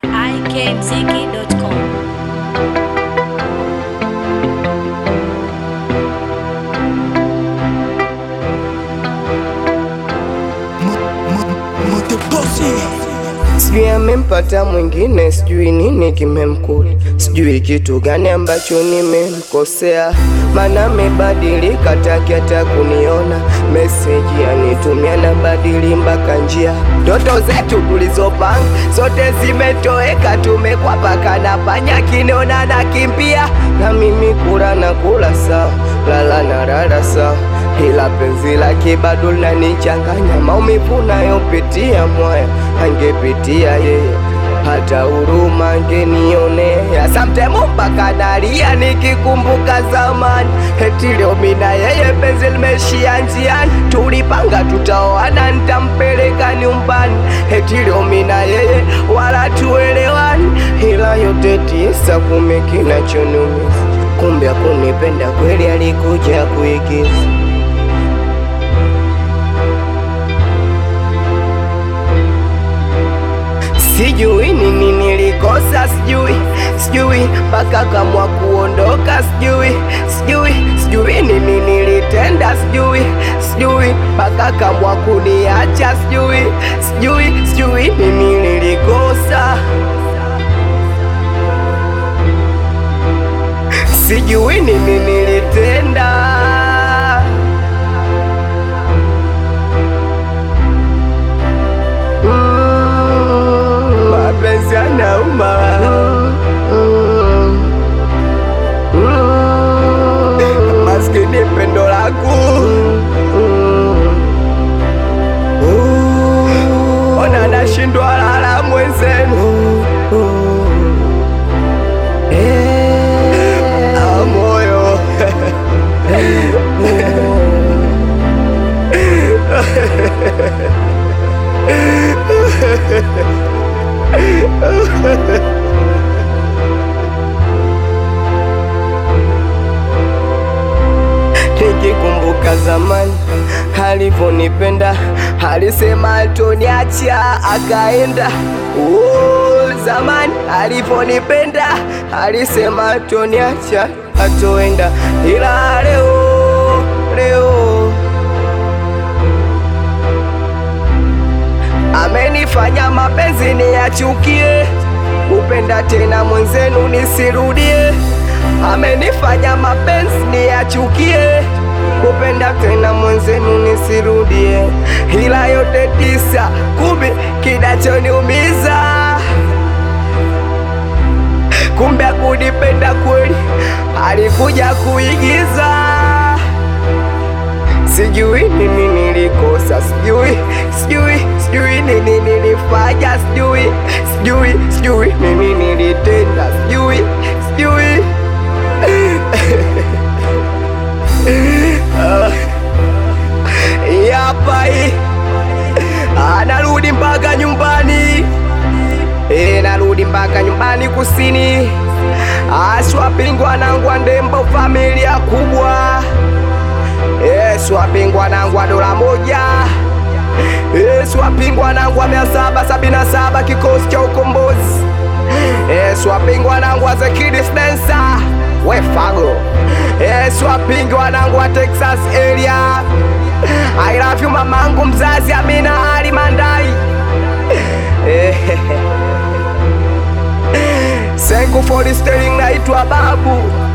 ikmziki.com. Sijui amempata mwingine, sijui nini kimemkuta, sijui kitu gani ambacho nimemkosea, mana amebadilika, taki hata kuniona. Meseji anitumia na badili mpaka njia, ndoto zetu tulizopanga zote zimetoweka, tumekwapaka na panya kiniona na kimbia, na mimi kula na kula sawa, lala na lala sawa ila penzi lake bado linanichanganya, maumivu nayopitia mwaya angepitia yeye, hata huruma angenionea. Sometimes mpaka nalia nikikumbuka zamani, eti leo mimi na yeye penzi limeshia njiani, tulipanga tutaoana, nitampeleka nyumbani, eti leo mimi na yeye wala tuelewani, ila yote tisa kumi kinachoniumiza, kumbe hakunipenda kweli, alikuja kuigiza Sijui nini nilikosa, sijui sijui mpaka kamwa kuondoka, sijui sijui sijui nini nilitenda, sijui sijui mpaka kamwa kuniacha, sijui sijui sijui nini nilikosa, sijui nini nilitenda. Mm, mapenzi yanauma. Mm, maskini pendo langu ona nashindwa lala mwenzenu Ah, moyo Nikikumbuka zamani alivyonipenda, alisema atoniacha akaenda. Oh, zamani alivyonipenda, alisema atoniacha atoenda, ila leo leo amenifanya mapenzi niyachukie, kupenda tena mwenzenu nisirudie. Amenifanya mapenzi niyachukie, kupenda tena mwenzenu nisirudie, ila yote tisa kumi kinachoniumiza kumbe kunipenda kweli, alikuja kuigiza. Sijui nini nilikosa, sijui sijui sijui nini nilifanya, sijui sijui sijui nini nilitenda, sijui sijui Ah, hii hapa hii Ah, narudi mpaka nyumbani Eh, narudi mpaka nyumbani kusini aswapingwa nangwa ndembo familia kubwa Yesu apingwa nangwa dola moja Yesu apingwa nangwa mia saba sabini na saba kikosi cha ukombozi Yesu apingwa nangwa the Kidis Dancer wefago Yesu apingwa nangwa Texas area I love you mamangu mzazi Amina Ali Mandai Thank you for the sterling naitwa babu